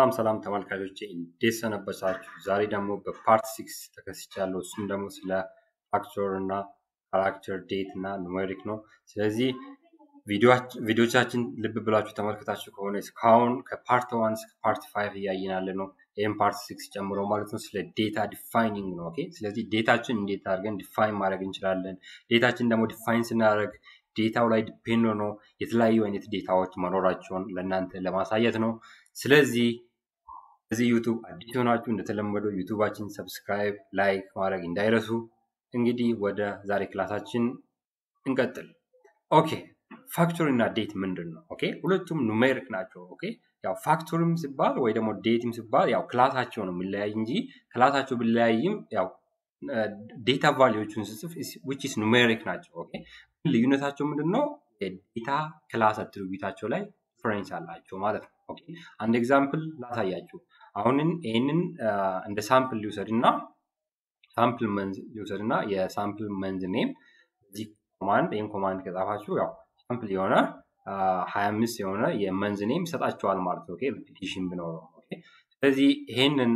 ሰላም ሰላም ተመልካቾቼ እንዴት ሰነበታችሁ? ዛሬ ደግሞ በፓርት ሲክስ ተከስቻለሁ። እሱም ደግሞ ስለ ፋክተር እና ካራክተር ዴት እና ኑሜሪክ ነው። ስለዚህ ቪዲዮቻችን ልብ ብላችሁ ተመልክታችሁ ከሆነ እስካሁን ከፓርት ዋን እስከ ፓርት ፋይቭ እያየን ያለ ነው። ይህም ፓርት ሲክስ ጨምሮ ማለት ነው ስለ ዴታ ዲፋይኒንግ ነው። ኦኬ ስለዚህ ዴታችን እንዴት አድርገን ዲፋይን ማድረግ እንችላለን። ዴታችን ደግሞ ዲፋይን ስናደርግ ዴታው ላይ ዲፔንድ ሆኖ የተለያዩ አይነት ዴታዎች መኖራቸውን ለእናንተ ለማሳየት ነው። ስለዚህ እዚህ ዩቱብ አዲስ ሆናችሁ እንደተለመደው ዩቱባችን ሰብስክራይብ፣ ላይክ ማድረግ እንዳይረሱ። እንግዲህ ወደ ዛሬ ክላሳችን እንቀጥል። ኦኬ ፋክቶሪ እና ዴት ምንድን ነው? ኦኬ ሁለቱም ኑሜሪክ ናቸው። ኦኬ ያው ፋክቶሪም ሲባል ወይ ደግሞ ዴትም ሲባል ያው ክላሳቸው ነው የሚለያይ እንጂ ክላሳቸው ቢለያይም ያው ዴታ ቫሊዎቹን ስጽፍ ዊች ኢስ ኑሜሪክ ናቸው። ኦኬ ልዩነታቸው ምንድን ነው? የዴታ ክላስ አትሪቢዩታቸው ላይ ዲፈረንስ አላቸው ማለት ነው። ኦኬ አንድ ኤግዛምፕል ላሳያችሁ። አሁንን ይህንን እንደ ሳምፕል ሊውሰድ እና ሳምፕል መንዝ ሊውሰድ እና የሳምፕል መንዝ ኔም እዚህ ኮማንድ ይህን ኮማንድ ከጻፋችሁ ያው ሳምፕል የሆነ ሀያ አምስት የሆነ የመንዝ ኔም ይሰጣቸዋል ማለት ነው። ሪፒቲሽን ብኖረው ስለዚህ ይሄንን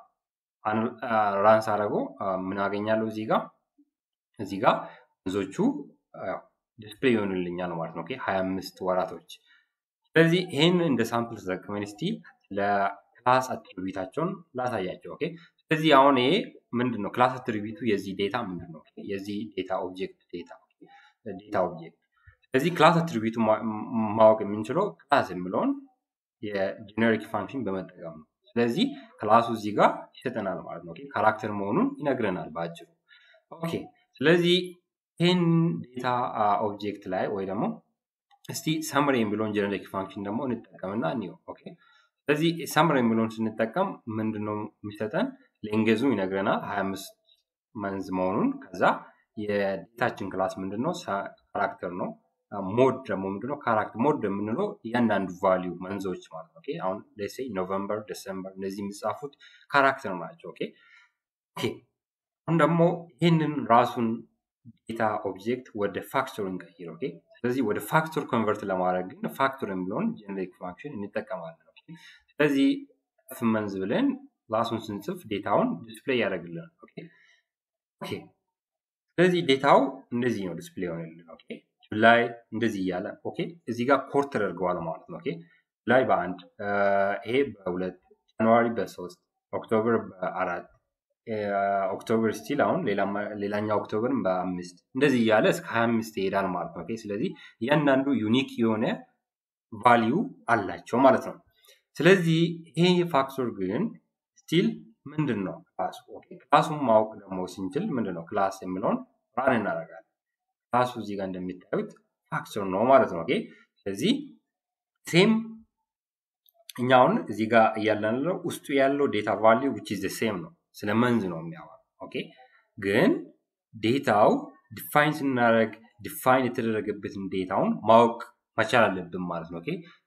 ራንስ አደረገው ምን አገኛለሁ እዚህ ጋር እዚህ ጋር መንዞቹ ዲስፕሌይ ይሆንልኛል ማለት ነው። ሀያ አምስት ወራቶች ስለዚህ ይህን እንደ ሳምፕል ተጠቅመን እስቲ ለክላስ አትሪቢዩታቸውን ላሳያቸው። ኦኬ ስለዚህ አሁን ይሄ ምንድን ነው ክላስ አትሪቢዩቱ የዚህ ዴታ ምንድን ነው? የዚህ ዴታ ኦብጀክት ዴታ ዴታ ኦብጀክት ስለዚህ ክላስ አትሪቢዩቱ ማወቅ የምንችለው ክላስ የሚለውን የጀኔሪክ ፋንክሽን በመጠቀም ነው። ስለዚህ ክላሱ እዚህ ጋር ይሰጠናል ማለት ነው። ካራክተር መሆኑን ይነግረናል በአጭሩ። ኦኬ ስለዚህ ይህን ዴታ ኦብጀክት ላይ ወይ ደግሞ እስቲ ሰምሪ የሚለውን ጀነሪክ ፋንክሽን ደግሞ እንጠቀምና እንየው። ኦኬ ስለዚህ ሰምሪ የሚለውን ስንጠቀም ምንድነው የሚሰጠን? ሌንጌዙ ይነግረናል 25 መንዝ መሆኑን። ከዛ የዴታችን ክላስ ምንድነው? ካራክተር ነው። ሞድ ደግሞ ምንድነው? ካራክተር ሞድ የምንለው እያንዳንዱ ቫሊዩ መንዞች ማለት ነው። አሁን ሌሴ ኖቨምበር፣ ዲሰምበር እነዚህ የሚጻፉት ካራክተር ናቸው። ኦኬ አሁን ደግሞ ይህንን ራሱን ዴታ ኦብጀክት ወደ ፋክተር እንቀይር። ኦኬ ስለዚህ ወደ ፋክተር ኮንቨርት ለማድረግ ግን ፋክተር የሚለውን ጀነሪክ ፋንክሽን እንጠቀማለን። ስለዚህ ፍ መንዝ ብለን ራሱን ስንጽፍ ዴታውን ዲስፕሌይ ያደርግልናል። ኦኬ ስለዚህ ዴታው እንደዚህ ነው ዲስፕሌይ ሆነልን። ኦኬ ጁላይ እንደዚህ እያለ ኦኬ እዚህ ጋር ኮርት ተደርገዋል ማለት ነው። ኦኬ ጁላይ በአንድ ይሄ በሁለት ጃንዋሪ በሶስት ኦክቶበር በአራት ኦክቶበር ስቲል አሁን ሌላኛው ኦክቶበርን በአምስት እንደዚህ እያለ እስከ ሀያ አምስት ይሄዳል ማለት ነው። ስለዚህ እያንዳንዱ ዩኒክ የሆነ ቫሊዩ አላቸው ማለት ነው። ስለዚህ ይሄ ፋክተር ግን ስቲል ምንድን ነው ክላሱ? ክላሱን ማወቅ ደግሞ ስንችል ምንድን ነው ክላስ የሚለውን ራን እናደርጋለን። ክላሱ እዚህ ጋር እንደሚታዩት ፋክተር ነው ማለት ነው። ስለዚህ ሴም እኛውን እዚህ ጋር እያለን ውስጡ ያለው ዴታ ቫሊዩ ዊች ኢዝ ሴም ነው ስለ መንዝ ነው የሚያወራው። ኦኬ ግን ዴታው ዲፋይን ስናደርግ ዲፋይን የተደረገበትን ዴታውን ማወቅ መቻል አለብን ማለት ነው። ኦኬ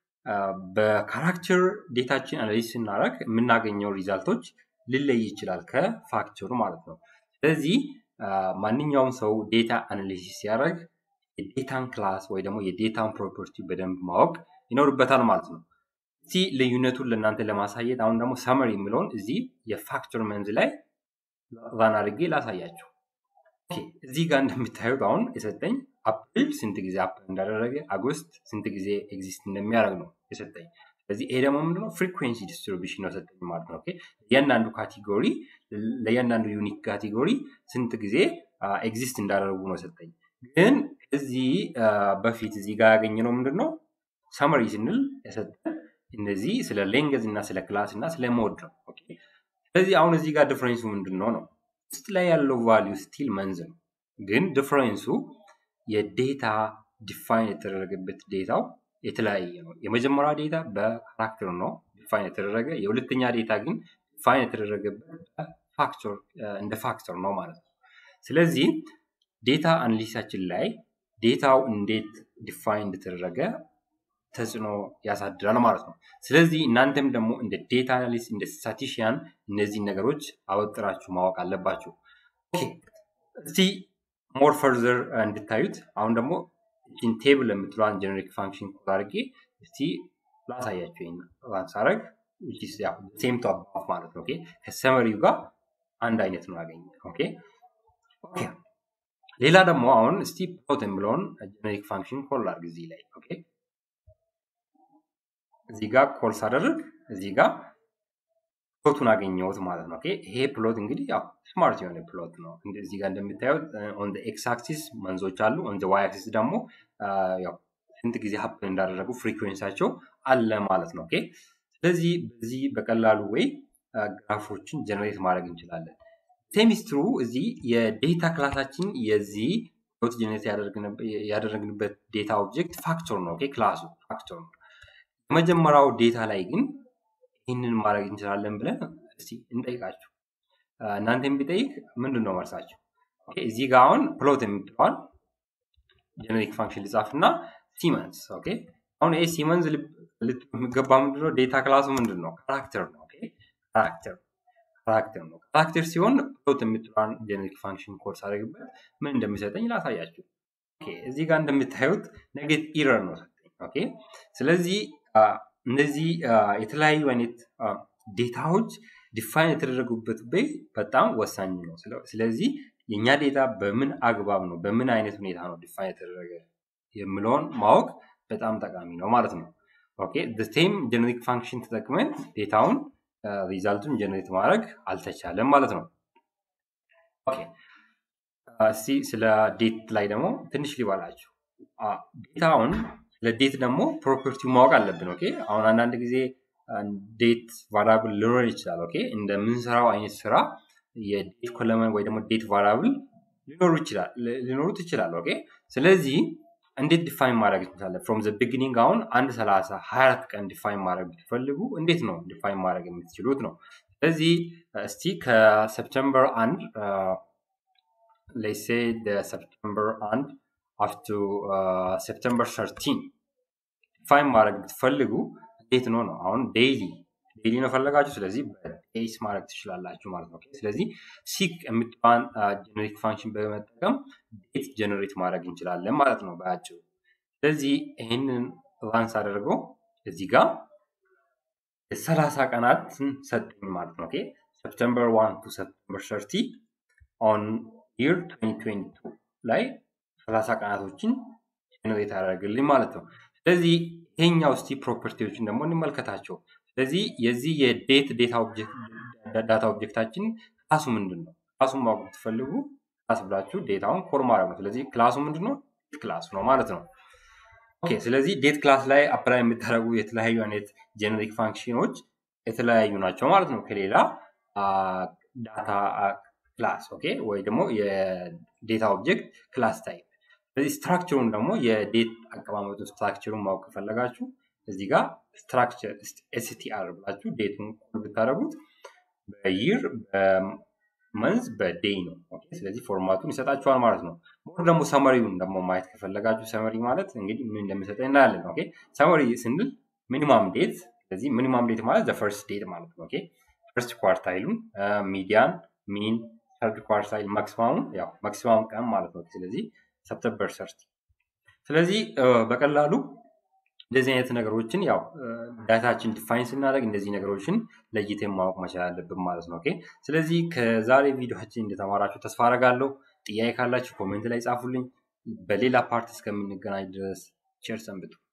በካራክተር ዴታችን አናሊዝ ስናደርግ የምናገኘው ሪዛልቶች ሊለይ ይችላል ከፋክተሩ ማለት ነው። ስለዚህ ማንኛውም ሰው ዴታ አናሊሲስ ሲያደርግ የዴታን ክላስ ወይ ደግሞ የዴታን ፕሮፐርቲ በደንብ ማወቅ ይኖርበታል ማለት ነው። እስቲ ልዩነቱን ለእናንተ ለማሳየት አሁን ደግሞ ሰመሪ የሚለውን እዚህ የፋክተር መንዝ ላይ ራን አድርጌ ላሳያችሁ። እዚህ ጋር እንደሚታዩት አሁን የሰጠኝ አፕሪል ስንት ጊዜ አፕል እንዳደረገ፣ አጎስት ስንት ጊዜ ኤግዚስት እንደሚያደርግ ነው የሰጠኝ። ስለዚህ ይሄ ደግሞ ምንድነው ፍሪኩዌንሲ ዲስትሪቢሽን ነው ሰጠኝ ማለት ነው። ለእያንዳንዱ ካቴጎሪ ለእያንዳንዱ ዩኒክ ካቴጎሪ ስንት ጊዜ ኤግዚስት እንዳደረጉ ነው ሰጠኝ። ግን እዚህ በፊት እዚህ ጋር ያገኘነው ምንድነው ሰመሪ ስንል የሰጠን እነዚህ ስለ ሌንገዝ እና ስለ ክላስ እና ስለ ሞድ ነው። ስለዚህ አሁን እዚህ ጋር ዲፍረንሱ ምንድን ነው ነው ውስጥ ላይ ያለው ቫሊዩ ስቲል መንዝ ነው። ግን ዲፍረንሱ የዴታ ዲፋይን የተደረገበት ዴታው የተለያየ ነው። የመጀመሪያ ዴታ በካራክተር ነው ዲፋይን የተደረገ፣ የሁለተኛ ዴታ ግን ዲፋይን የተደረገበት ፋክተር እንደ ፋክተር ነው ማለት ነው። ስለዚህ ዴታ አናሊሲሳችን ላይ ዴታው እንዴት ዲፋይን እንደተደረገ ተጽዕኖ ያሳድራል ማለት ነው። ስለዚህ እናንተም ደግሞ እንደ ዴታ አናሊስት እንደ ስታቲሽያን እነዚህን ነገሮች አወጥራችሁ ማወቅ አለባችሁ። እስቲ ሞር ፈርዘር እንድታዩት አሁን ደግሞ እችን ቴብል የምትለዋን ጀነሪክ ፋንክሽን ኮድ አድርጌ እስቲ ላሳያችሁ። ይህን ራን ሳረግ ሴም ቱ አባፍ ማለት ነው። ከሰመሪው ጋር አንድ አይነት ነው ያገኘ። ኦኬ ኦኬ ሌላ ደግሞ አሁን እስቲ ፕሎት የሚለውን ጀነሪክ ፋንክሽን ኮል አድርግ እዚህ ላይ ኦኬ እዚህ ጋር ኮል ሳደርግ እዚህ ጋር ፕሎቱን አገኘሁት ማለት ነው። ኦኬ ይሄ ፕሎት እንግዲህ ያው ስማርት የሆነ ፕሎት ነው። እዚህ ጋር እንደምታዩት ኦን ኤክስ አክሲስ መንዞች አሉ፣ ኦን ዋይ አክሲስ ደግሞ ያው ስንት ጊዜ ሀፕን እንዳደረጉ ፍሪኩዌንሳቸው አለ ማለት ነው። ኦኬ ስለዚህ በዚህ በቀላሉ ወይ ግራፎችን ጀነሬት ማድረግ እንችላለን። ሴሚስትሩ እዚህ የዴታ ክላሳችን የዚህ ፕሎት ጀነሬት ያደረግንበት ዴታ ኦብጀክት ፋክተር ነው። ኦኬ ክላሱ ፋክተር ነው። የመጀመሪያው ዴታ ላይ ግን ይህንን ማድረግ እንችላለን ብለን እስቲ እንጠይቃችሁ። እናንተም ቢጠይቅ ምንድን ነው መልሳችሁ? እዚህ ጋር አሁን ፕሎት የምትለዋል ጀነሪክ ፋንክሽን ልጻፍ እና ሲመንስ ኦኬ። አሁን ይሄ ሲመንስ የሚገባ ምንድነው? ዴታ ክላሱ ምንድን ነው? ካራክተር ነው። ኦኬ ካራክተር ካራክተር ነው። ካራክተር ሲሆን ፕሎት የምትለዋን ጀነሪክ ፋንክሽን ኮርስ አድርግበት ምን እንደሚሰጠኝ ላሳያችሁ። ኦኬ እዚህ ጋር እንደምታዩት ነጌት ኢረር ነው ሰጠኝ። ኦኬ ስለዚህ እነዚህ የተለያዩ አይነት ዴታዎች ዲፋይን የተደረጉበት ቤይ በጣም ወሳኝ ነው። ስለዚህ የእኛ ዴታ በምን አግባብ ነው፣ በምን አይነት ሁኔታ ነው ዲፋይን የተደረገ የምለውን ማወቅ በጣም ጠቃሚ ነው ማለት ነው። ኦኬ ሴም ጀነሪክ ፋንክሽን ተጠቅመን ዴታውን ሪዛልቱን ጀነሬት ማድረግ አልተቻለም ማለት ነው። ኦኬ እስቲ ስለ ዴት ላይ ደግሞ ትንሽ ሊባላችሁ ዴታውን ለዴት ደግሞ ፕሮፐርቲው ማወቅ አለብን። ኦኬ አሁን አንዳንድ ጊዜ ዴት ቫራብል ሊኖር ይችላል። ኦኬ እንደምንሰራው አይነት ስራ የዴት ኮለመን ወይ ደግሞ ዴት ቫራብል ሊኖሩ ይችላል ሊኖሩት ይችላል። ኦኬ ስለዚህ እንዴት ዲፋይን ማድረግ እንችላለን? ፍሮም ዘ ቢግኒንግ አሁን አንድ ሰላሳ ሀያ አራት ቀን ዲፋይን ማድረግ ብትፈልጉ እንዴት ነው ዲፋይን ማድረግ የምትችሉት ነው። ስለዚህ እስቲ ከሰፕተምበር አንድ ሌሴ ሰፕተምበር አንድ አፍቱ ሴፕተምበር ሰርቲን ዲፋይን ማድረግ ብትፈልጉ እንዴት ነው ነው አሁን ዴይሊ ዴይሊ ነው ፈለጋችሁ። ስለዚህ በዴይስ ማድረግ ትችላላችሁ ማለት ነው። ስለዚህ ሲክ የምትባን ጀነሪክ ፋንክሽን በመጠቀም ዴት ጀነሬት ማድረግ እንችላለን ማለት ነው በአጭሩ። ስለዚህ ይህንን ላንስ አደርገው እዚህ ጋር ሰላሳ ቀናትን ሰጠኝ ማለት ነው። ሰፕተምበር ዋን ቱ ሰፕተምበር ሰርቲ ኦን ይር 2022 ላይ ሰላሳ ቀናቶችን ጀነሬት ያደርግልኝ ማለት ነው። ስለዚህ ይሄኛው እስቲ ፕሮፐርቲዎችን ደግሞ እንመልከታቸው። ስለዚህ የዚህ የዴት ዳታ ኦብጀክታችን ክላሱ ምንድን ነው? ክላሱን ማወቅ ብትፈልጉ ክላስ ብላችሁ ዴታውን ኮል ማድረግ ነው። ስለዚህ ክላሱ ምንድን ነው? ዴት ክላስ ነው ማለት ነው። ኦኬ ስለዚህ ዴት ክላስ ላይ አፕላይ የምታደርጉ የተለያዩ አይነት ጀነሪክ ፋንክሽኖች የተለያዩ ናቸው ማለት ነው ከሌላ ዳታ ክላስ ኦኬ ወይ ደግሞ የዴታ ኦብጀክት ክላስ ታይፕ ስለዚህ ስትራክቸሩን ደግሞ የዴት አቀማመጡ ስትራክቸሩን ማወቅ ከፈለጋችሁ እዚህ ጋር ስትራክቸር ኤስቲአር ብላችሁ ዴቱን ኮል ብታደረጉት በይር በመንዝ በዴይ ነው። ስለዚህ ፎርማቱን ይሰጣችኋል ማለት ነው። ሞር ደግሞ ሰመሪውን ደግሞ ማየት ከፈለጋችሁ ሰመሪ ማለት እንግዲህ ምን እንደሚሰጠኝ እናያለን። ኦኬ ሰመሪ ስንል ሚኒማም ዴት፣ ስለዚህ ሚኒማም ዴት ማለት ፈርስት ዴት ማለት ነው። ኦኬ ፈርስት ኳርታይሉን፣ ሚዲያን፣ ሚን፣ ሰርድ ኳርታይል ማክሲማሙን ያው ማክሲማም ቀን ማለት ነው። ስለዚህ ሰፕተምበር ሰርቲ ስለዚህ በቀላሉ እንደዚህ አይነት ነገሮችን ያው ዳታችን ዲፋይን ስናደርግ እንደዚህ ነገሮችን ለይተን ማወቅ መቻል አለብን ማለት ነው። ኦኬ ስለዚህ ከዛሬ ቪዲዮችን እንደተማራችሁ ተስፋ አደርጋለሁ። ጥያቄ ካላችሁ ኮሜንት ላይ ጻፉልኝ። በሌላ ፓርት እስከምንገናኝ ድረስ ቸር ሰንብቱ።